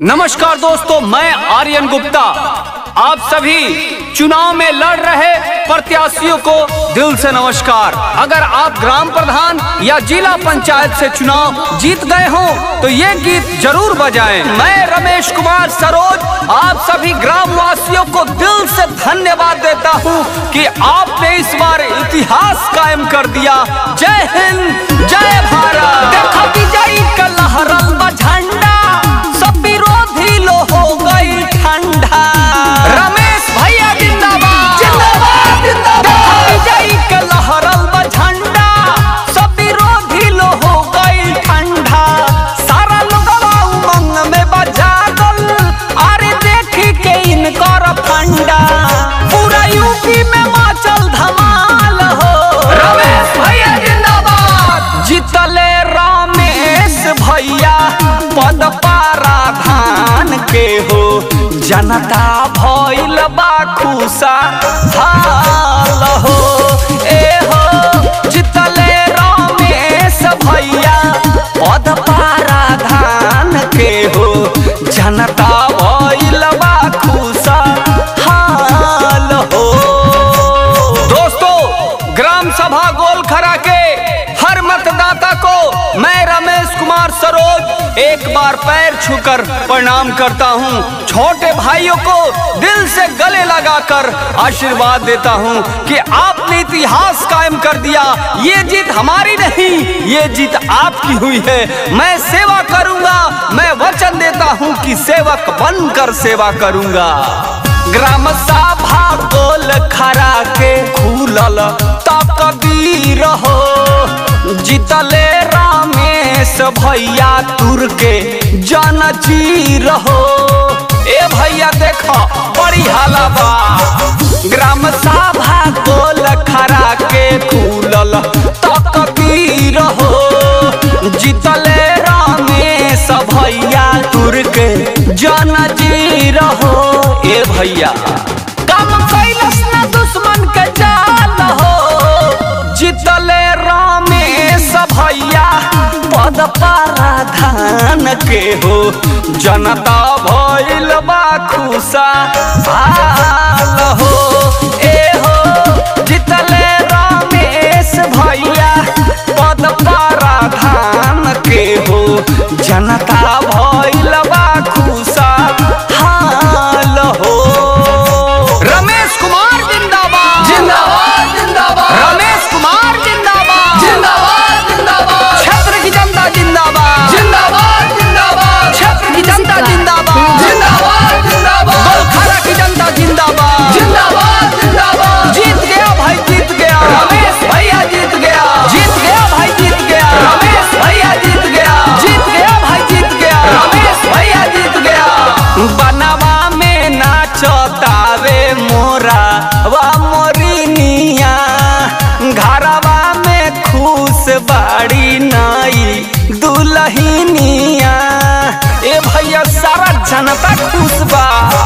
नमस्कार दोस्तों मैं आर्यन गुप्ता आप सभी चुनाव में लड़ रहे प्रत्याशियों को दिल से नमस्कार अगर आप ग्राम प्रधान या जिला पंचायत से चुनाव जीत गए हो तो ये गीत जरूर बजाएं मैं रमेश कुमार सरोज आप सभी ग्राम वासियों को दिल से धन्यवाद देता हूँ कि आपने इस बार इतिहास कायम कर दिया जय हिंद जय भारत देखो विजयी का लहरल बा झंडा सब विरोधी लो हो गई ठंडा रमेश भैया जिंदाबाद जिंदाबाद जिंदाबाद विजयी के लहरल बा झंडा सब विरोधी लो हो गई ठंडा सारा लोगवा उमंग में बजागल अरे देखी के इनकर फंडा पूरा यूपी में माचल धमाल हो रमेश भैया जिंदाबाद जीतले रमेश भैया पद पारा धान के हो जनता भइल बा खुशा हाल हो ए हो जीतले रमेश भैया पद पारा धान के हो जनता भइल बा खुशा हाल हो दोस्तों ग्राम सभा गोल खरा के हर मतदाता को मैं रमेश कुमार सरोज एक बार पैर छूकर प्रणाम करता हूँ छोटे भाइयों को दिल से गले लगाकर आशीर्वाद देता हूँ कि आपने इतिहास कायम कर दिया ये जीत हमारी नहीं ये जीत आपकी हुई है मैं सेवा करूंगा मैं वचन देता हूँ कि सेवक बनकर सेवा करूंगा ग्राम सभा गोल खरा के खुलल तकदीर हो जीतले रमेश भैया तुर के जन जीर हो ए भैया देखो बड़ी हालाबा ग्राम सभा गोल खरा के खुलल तकदीर हो जीतले रमेश भैया तुर के जन जीर हो ए भैया काम कैलस न दुश्मन के जाल हो जीतले रमेश भैया पद पाराधान के हो जनता भइल बा खुशा हाल हो ए हो जीतले रमेश भैया पद पाराधान के हो जनता भइल बा खुशा हाल हो रमेश कुमार जिंदाबाद जिंदाबाद जिंदाबाद रमेश कुमार जिंदाबाद जिंदाबाद जिंदाबाद क्षेत्र की जनता जिंदाबाद जिंदाबाद जिंदाबाद क्षेत्र की जनता जिंदाबाद जिंदाबाद जिंदाबाद गोलखारा की जनता जिंदाबाद जिंदाबाद जिंदाबाद जीत गया भाई जीत गया रमेश भैया जीत गया जीत गया भाई जीत गया रमेश भैया जीत गया जीत गया भाई जीत गया रमेश भैया जीत गया बनवा में नाचतावे मोरा वा मोरिनिया घरवा में खुश बाड़ी नाई दुलहिनिया ए भैया सारा जनता खुश बा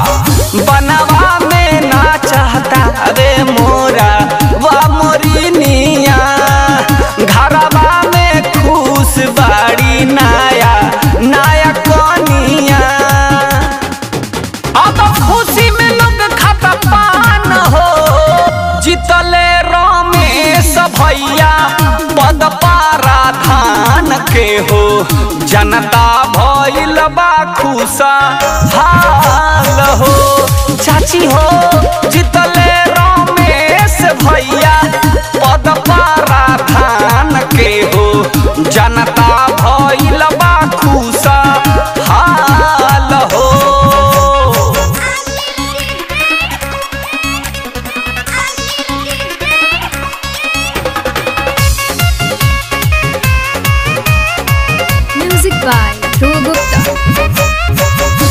बनवा में नाचता रे मोरा वा मोरिनिया घरवा में खुश बाड़ी नाया नाया कनिया अब खुशी में लोग खाता पान हो जीतले रमेश भैया पद पारा धान के हो जनता भइल बा खुशा हाल हो चाची हो जीतले रमेश भैया पद पारा धान के हो जनता भइल बा खुशा हाल हो Music by Dhruv Gupta.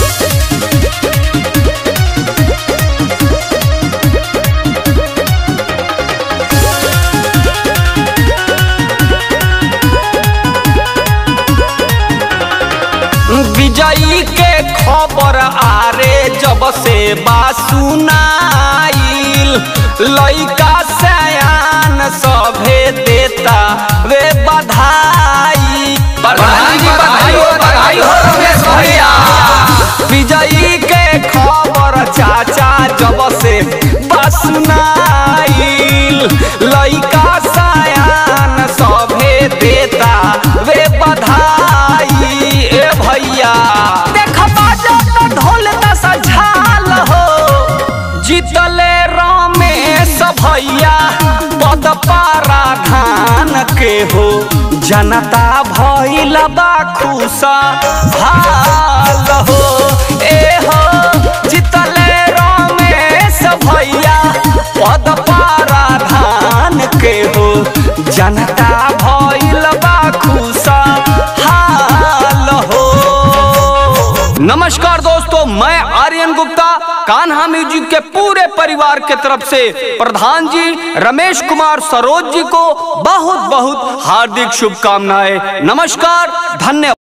विजयी के खबर आरे जब से बासुनाइल लइका सयान सभे देता वे बधाई बधाई बधाई हो बधाई हो रमेश भैया विजयी के खबर चाचा जब से बसनाइल लइका सयान सभे देता वे बधाई ए भैया देख बाजा त ढोल त सझाल हो जीतले रमेश भैया पद पारा धान के हो जनता भइल बा खुशा हाल हो ए हो जीतले रमेश भैया पद पारा धान के हो जनता भइल बा खुशा हाल हो नमस्कार दोस्तों मैं आर्यन गुप्ता कान्हा म्यूजिक के पूरे परिवार के तरफ से प्रधान जी रमेश कुमार सरोज जी को बहुत बहुत हार्दिक शुभकामनाएं नमस्कार धन्यवाद